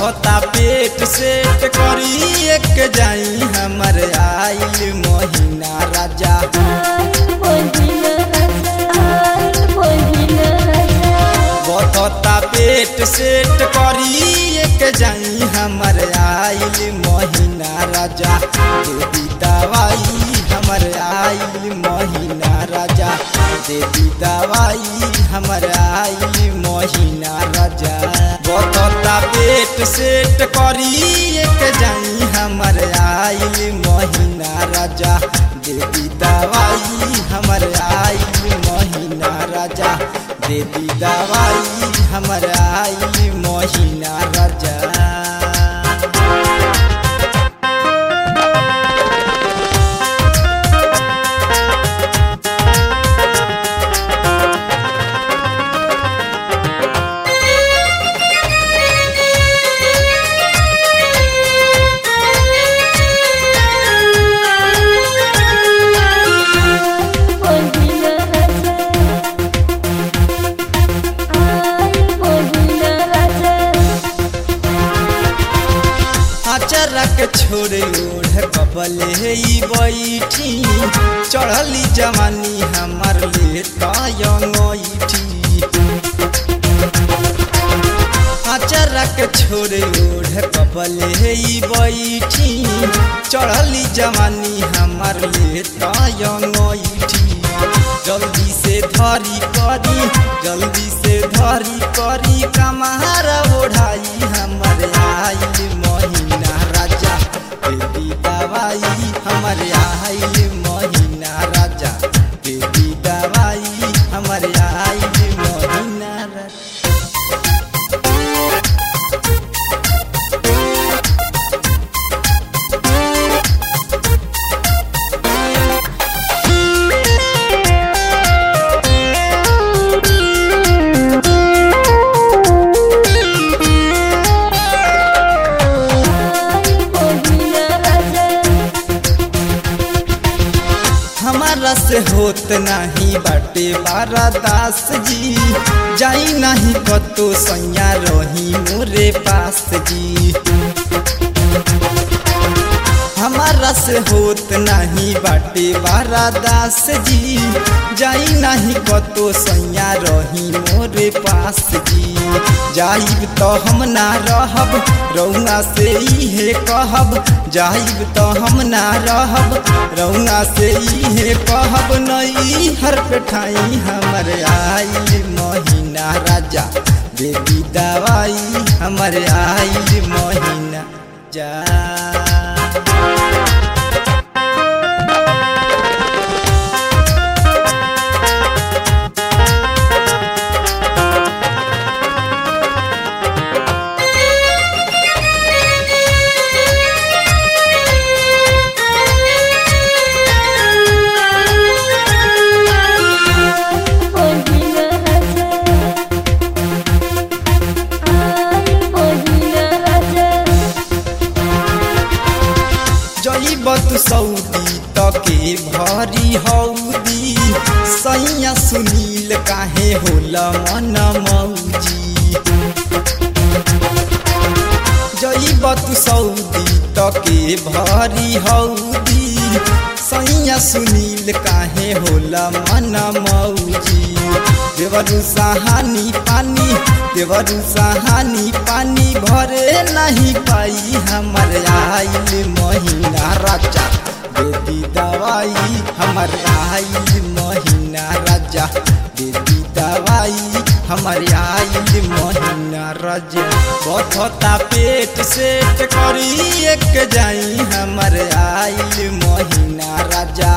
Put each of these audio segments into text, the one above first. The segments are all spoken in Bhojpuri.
बथता पेट सेट करी एक जाई हमर आइल महीना राजा बथता पेट सेट करी एक जाई हमर आइल महीना राजा देवी दवाई हमर आइल महीना राजा देवी दवाई हमर आइल महीना राजा बथता पेट सेट करी एक जाई हमर आइल महीना राजा देवी दवाई हमर आइल महीना राजा देवी दवाई हमर आइल महीना राजा अचरक छोड़े ओढ़ कबले ई बैठी चढ़ली जवानी हमर ले तयठी अचरक छोड़े ओढ़ कबले ई बैठी चढ़ली जवानी हमर ले तयठी जल्दी से धरी करी जल्दी से धरी करी कमार ओढ़ाई हमर आइल महीना राजा बेबी दवाई हमर आइल महीना राजा बेबी दवाई हमर आइल महीना राजा हमारा से होत नहीं बाटे बारा दास जी जाई नहीं कतो सैया रही मोरे पास जी हमारा से होत नहीं बाटे बारा दास जी जाई नहीं कतो सैया रही मोरे पास जी जाइब तो हम ना रहब रौना से इहे कहब जाइब तो हम ना रहब रौना से इहे कहब नई हर पेठाई हमर आइल महीना राजा बेबी दवाई हमर आइल महीना जा जईबत सऊदी तके भरी हौदी सैया सुनील काहे होला मन मौजी जईबत सऊदी तके भरी हौदी सैया सुनील काहे होला मन मौजी देवरु सहानी पानी देवरु सहानी पानी भरे नहीं पाई हमर आइल महीना राजा बेबी दवाई हमर आइल महीना राजा बेबी दवाई हमर आइल महीना राजा बथता पेट सेट करी एक जाई हमर आइल महीना राजा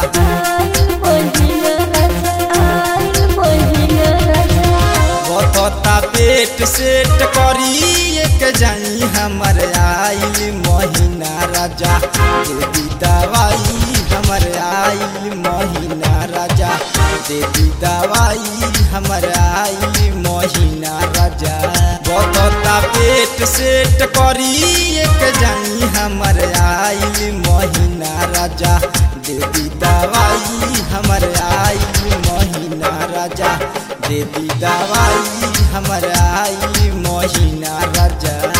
बथता पेट सेट करी एक जाई हमर आइल महीना राजा देवी दवाई हमर आइल महीना राजा देवी दवाई हमर आइल महीना राजा बथता पेट सेट करी एक जाई हमर आइल महीना राजा देवी दवाई हमर आइल महीना राजा देवी दवाई हमर आइल महीना राजा